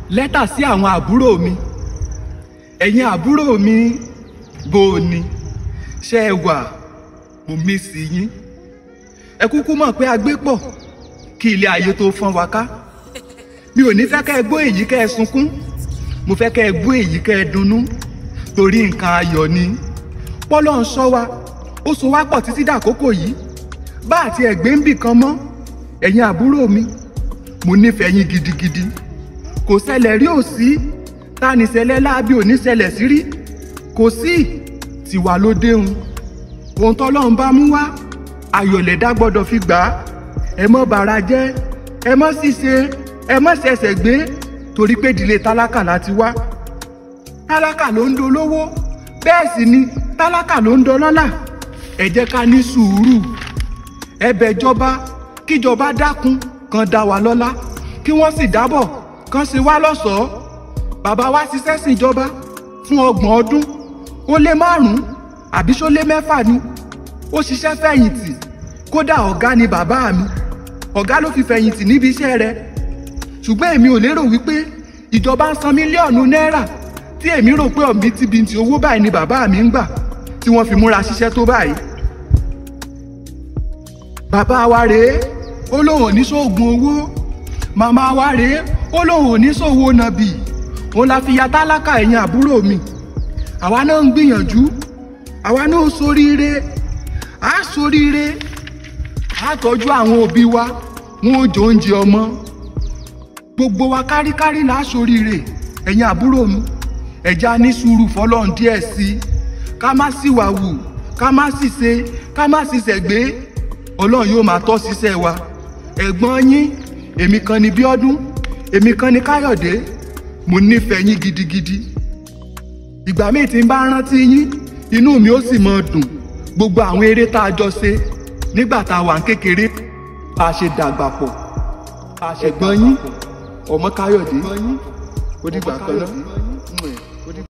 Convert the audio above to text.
lẹ́tà sí àwọn àbúrò mi ẹ̀yin àbúrò mi bó o ní ṣé ẹ wà mo mí sí yín ẹ kúkú mọ̀ pé a gbé pọ̀ kí ilé ayé tó fọ́n wa ká mi ò ní fẹ́ kẹ́ ẹ gbọ́ èyí kẹ́ ẹ sunkún mo fẹ́ kẹ́ ẹ gbọ́ èyí kẹ́ ẹ dunnú torí nǹkan ayọ̀ ni pọ́lọ́ ń ṣọ́ wa ó so wá pọ̀ títí dàkókò yìí bá àti ẹ̀gbẹ́ ń bì kan mọ́ ẹ̀yin àbúrò mi mo nífẹ̀ẹ́ yín gidigidi kò ṣẹlẹ̀ rí ò sí ta ni ṣẹlẹ̀ láabi ò ní ṣẹlẹ̀ sí rí kò sí tiwa ló déhùn ohun tọ́lọ́run bá mú wá ayọ̀lẹ̀dá gbọ́dọ̀ fi gbà á ẹ mọ́ bara jẹ́ ẹ mọ́ ṣìṣe ẹ mọ́ ṣẹ̀ṣẹ̀ gbé torí pé ìdílé tálákà láti wá tálákà ló ń dolówó bẹ́ẹ̀ sì ni tálákà ló ń dọlọ́lá ẹ jẹ́ ká ní sùúrù ẹ bẹ̀ jọba kíjọba dákun kan dá wa lọ́lá kí wọ́n sì dábọ̀ kan ṣe wá lọ́ṣọ̀ọ́ bàbá wa ṣiṣẹ́ síjọba fún ọgbọ̀n ọdún ó lé márùn-ún àbí ṣó lé mẹ́fà ni ó ṣiṣẹ́ fẹ̀yìntì kódà ọ̀gá ni bàbá mi ọ̀gá ló fi fẹ̀yìntì níbi iṣẹ́ rẹ̀ ṣùgbọ́n èmi ò lérò wípé ìjọba ń san mílíọ̀nù náírà tí èmi rò pé ọ̀mìtìbìntì owó báyìí ni bàbá mi ń gbà tí wọ́n fi múra ṣiṣẹ́ tó báyìí. bàbá wa rèé ó lóun ò ní sóògùn owó màmá wa rèé ó lóun ò ní sòwò nàbì òun la fi ya tálákà ẹ̀yìn àbúrò mi àwa náà ń gbìyànjú àwa náà ó soríire á soríire á tọ́jú àwọn òbí wa wọn ò jẹ oúnjẹ ọmọ gbogbo wa káríkárí là á soríire ẹ̀yin àbúrò mi ẹ̀já ní sùúrù fọlọ́run díẹ̀ sí i ká má sì wà wù ká má sì ṣe ká má sì ṣẹ̀gbé ọlọ́run yóò máa tọ́ ṣiṣẹ́ wa ẹ̀gbọ́n yín èmi kan ni bíọ́dún èmi kan ni káyọ̀dé mo nífẹ̀ẹ́ yín gidigidi ìgbà míì tí n bá rántí yín inú mi ó sì máa dùn gbogbo àwọn eré tá a jọ ṣe nígbà tá a wà ń kékeré bá a ṣe dàgbà pọ̀ ẹ̀gbọ́n yín ọmọ káyọ̀dé ó dìgbà kan náà.